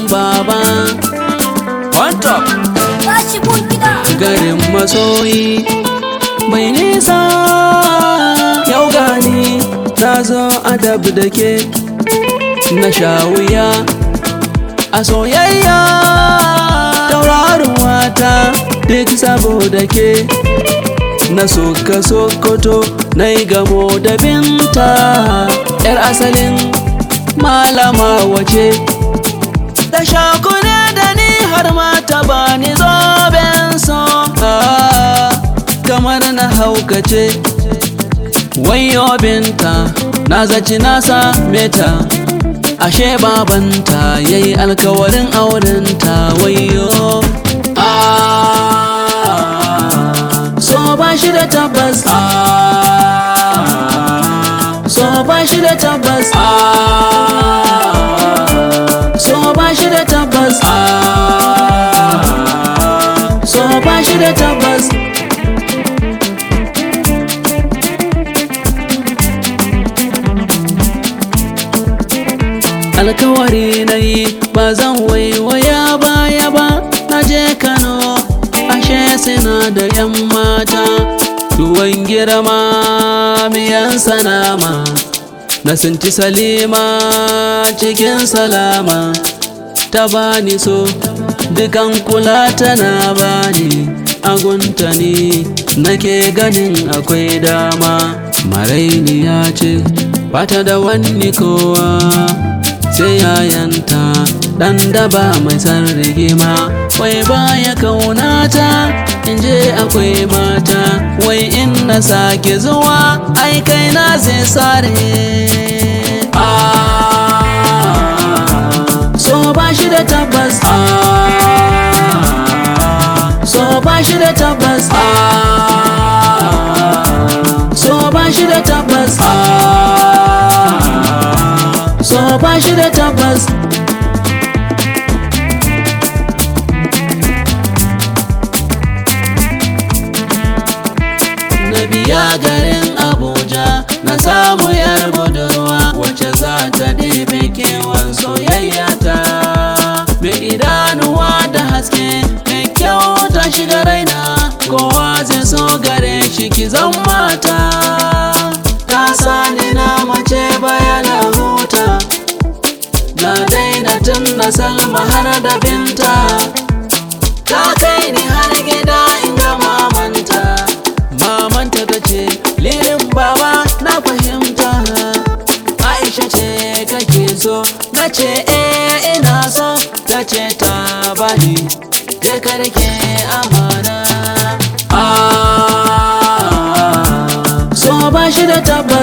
baba on top Tashi mun gida. garin masoyi mai nisa yau gani na zo adab da ke na sha wuya a soyayya taurarin wata duk saboda ke na soka sokoto na yi gamo da binta yar asalin malama wace da shakune da ni har ma ta bani zoben so Ah, kamar na haukace wayo binta na zaci na same ta ashe babanta yayi alkawarin aurenta wayo Ah, so ba shi da tabbas Ah, so ba shi da tabbas Ah, so ba shi da tabbas Ah, so ba shi da tabbas alkawari na yi ba zan waiwaya baya ba na je kano ashe suna da yan mata tuwon girma miyan sanama na sinti salima cikin salama ta bani so dukan kula tana bani agunta ne nake ganin akwai dama marainiya ce bata da wani kowa sai yayanta dan daba mai san rigima wai baya kaunata in je akwai mata wai in na sake zuwa ai kai na zai sare Ah, so ba shi da tabbas Ah, so ba shi da tabbas Ah, so ba shi da tabbas Ah, so ba shi da tabbas na biya garin abuja na samu yar budurwa wacce za ta ɗebe kewan soyayya ta mai idanuwa da haske mai kyau ta shiga raina kowa zai so gare shi ki zan mata ta sani na mace bayana huta na daina tun na salma har da binta ta kai ni har gida in ga mamanta mamanta ta ce lirin baba na fahimta aisha ce kake so na ce eh ina so ta ce ta bani je ka rike amana ah so ba shi da tabbas